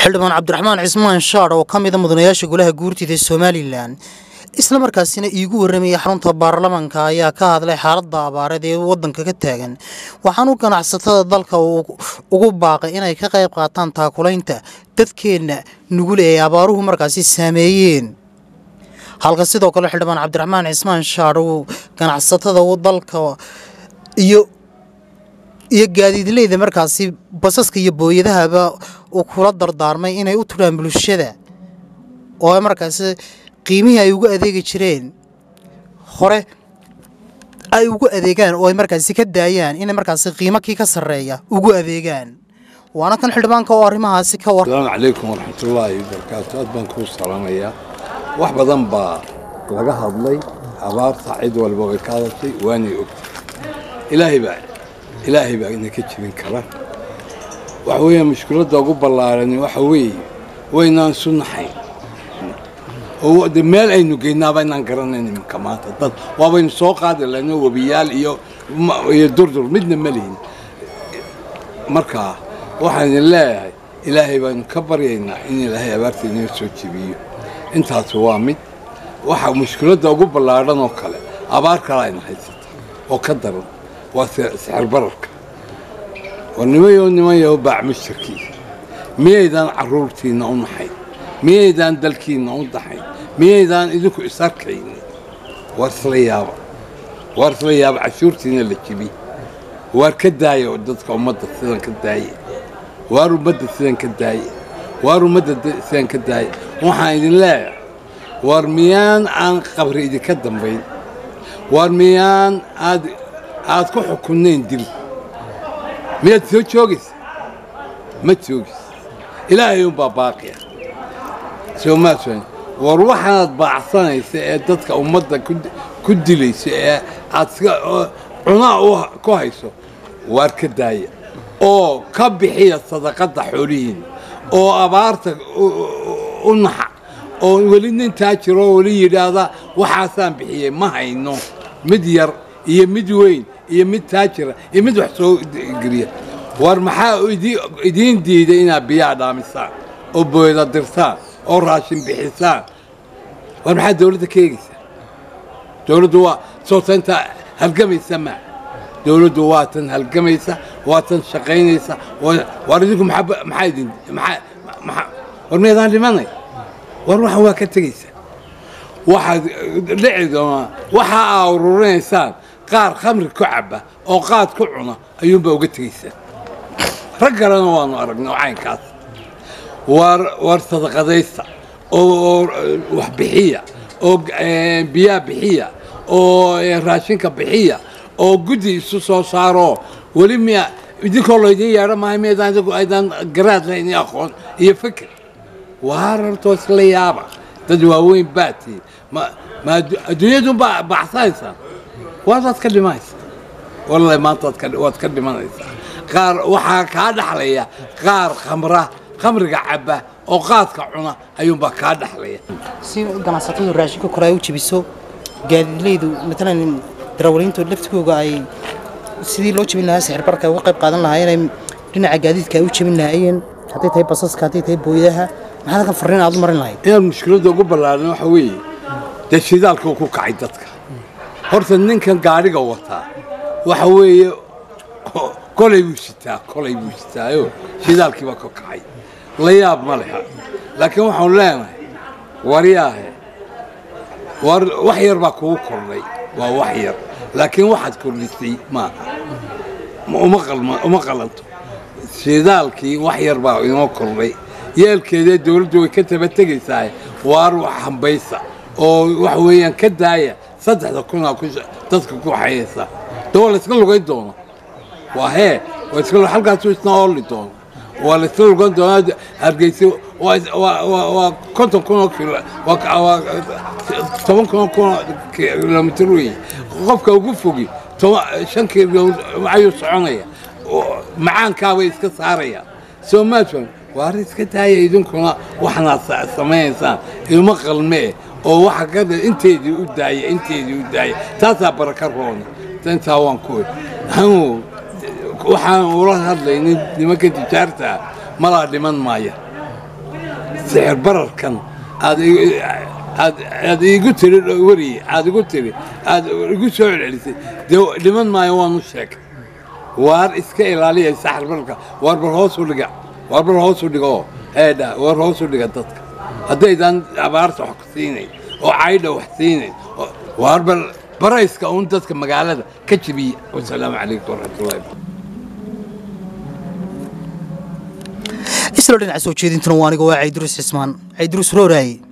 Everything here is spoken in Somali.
xildhibaan cabdiraxmaan cismaan shaadh oo ka mida mudanayaasha golaha guurtida somalilan isla markaasina iigu warramayay xarunta baarlamaanka ayaa ka hadlay xaaladda abaareed ee waddanka ka taagan waxaanu ganacsatada dalka ugu baaqay inay ka qayb qaataan taakulaynta dadkeenna nugul ee abaaruhu markaasi saameeyeen halka sidoo kale xildhibaan cabdiraxmaan cismaan shaadh uu ganacsatada dalka iyo iyo gaadiidleyda markaasi basaska iyo booyadahaba uu kula dardaarmay inay u tudhaan bulshada oo markaasi qiimihii ay ugu adeegi jireen hore ay ugu adeegaan oo ay markaasi ka daayaan inay markaasi qiimo kii ka sarreeya ugu adeegaan waana kan xildhibaanka oo arrimahaasi ka war asalaamu calaykum waraxmatullaahi wabarakaatu aad baan kuu salaamayaa wax badan baa laga hadlay abaarta cid walba way ka hadashay waanay ogtay ilaahay baa ilaahay baa ina ka jirin kara waxa weeye mushkiladda ugu ballaarani waxa weeye waynaan isu naxayn oo de meel aynu geynaaba inaan garanayn iminka maanta dad waabaynu soo qaadi lahayno webiyaal iyo iyo durdur midna ma lihin markaa waxaan idin leeyahay ilaahay baanu ka baryaynaa in ilaahay abaarta inoo soo jebiyo intaas waa mid waxa mushkiladda ugu ballaadhan oo kale abaar kale ayna haysata oo ka daran waa sixir bararka war nimayo nimayo baac mushtarkiisa miyaydaan carruurtiinna u naxayn miyaydaan dalkiinna u daxayn miyaydaan idinku isarkaynin waar isla yaaba waar isla yaaba cashuurtiina la jibi waar ka daaya oo dadka ummadda sidan ka daaye waar ummadda sidan ka daaye waar ummadda sidan ka daaye waxaan idin leeyahay waar miyaan aan qabri idinka dambayn waar miyaan aad aad ku xukunnayn dil miyaad soo joogaysa ma joogaysa ilaahay unbaa baaqiya soo maashan war waxaanaad baacsanaysa ee dadka ummadda ku dilaysa ee aad cunaa ku hayso waar ka daaya oo ka bixiya sadaqadda xoolihiina oo abaarta u naxa oo weli nin taajiro oo weli yidhaahda waxaasaan bixiyey ma hayno mid yar iyo mid weyn iyo mid taajira iyo mid wax soo geliya war maxaa idiin diiday inaad biyaha dhaamisaan oo booyda dirtaan oo raashin bixisaan war maxaa dawladda ka eegaysaa dawladdu waa sootaynta halgamaysa maa dawladdu waa tan halgamaysa waa tan shaqaynaysa war idinku maxaa idin war miyaydaan dhimanay war waxan waa ka tegaysaa waxaad dhici doonaa waxa aa ururinaysaan qaar khamri ku cabba oo qaad ku cuna ayuunbaa uga tegaysaan rag kalena waanu aragnay oo caynkaas war war sadaqadaysta oo wax bixiya oo biyaa bixiya oo raashinka bixiya oo guddi isu soo saaroo weli miya idinkoo laydin yeedho maayo miyaydaan idigu aydaan garaad lahayn iyo aqoon iyo fikir waar hortoo isla yaaba dad waaweyn baatii ma ma adduunyadun baa baxsanaysaan waadaad ka dhimanaysaa wallahi maanta waad ka dhimanaysaa qaar waxaa kaa dhaxlaya qaar khamra khamriga cabba oo qaadka cuna ayuunbaa kaa dhaxlaya si ganacsatadu raashinka kore ay u jebiso gaadiidleydu matalan darawaliintu laftigooga ay sidii loo jebin lahaa sixir barka uga qayb qaadan lahaa inay dhinaca gaadiidka ay u jebin lahaayeen hadday tahay basaska hadday tahay booyadaha maxaad halkan farriin aad u marin lahayd inaan mushkiladda ugu ballaarna waxa weeye dee shidaalka ku kacay dadka horta ninkan gaadhiga wataa waxa weeye kolay buu sitaa kolay buu sitaayo shidaalkiiba ka kacay la yaab ma leha laakiin waxaanu leenahay waryaahe war wax yar baa kugu kordhay waa wax yar laakiin waxaad kordhisay maaha uma qalanto shidaalkii wax yar baa inoo kordhay yeelkeedee dawladdu way ka taba tegaysaa waar wax hambaysa oo waxa weeyaan ka daaya saddexda kunaa dadka ku waxayaysaa de waa layska lugayn doona waa hee halkaasu isna ooli doona waa layska lugan doonaa hargeysa waa konton kunoo kilo waa toban kunoo kunoo kilomitr weeye qofka ugu fogi shan kilomitr ayuu soconaya macaankaabay iska saarayaan soo maafan waar iska daaya idinkuna waxnaad samaynaysaan ilmo qalmee oo waxa ka inteedii u daaya inteedii u daaya taasaa baraka roona intaa waan ku waxaan ula hadlaynay nimanka tijaarta malaa dhiman maaya sixir bararkan aad aad aad iigu tiri weriye aad igu tiri aad igu soo celcelisay dee dhiman maayo waanu sheegay waar iska ilaaliya sixir bararka waar bal hoos u dhiga waar bal hoos u dhigo eedha waar hoos u dhiga dadka haddaydan abaarta wax ku siinayn oo caydha wax siinayn waar bal barayska uun dadka magaalada ka jebiya wasalaamu calaykum waraxmatullahi isla dhinaca soo jeedintuna waa aniga waa cayduruus cismaan cayduruus rooraaye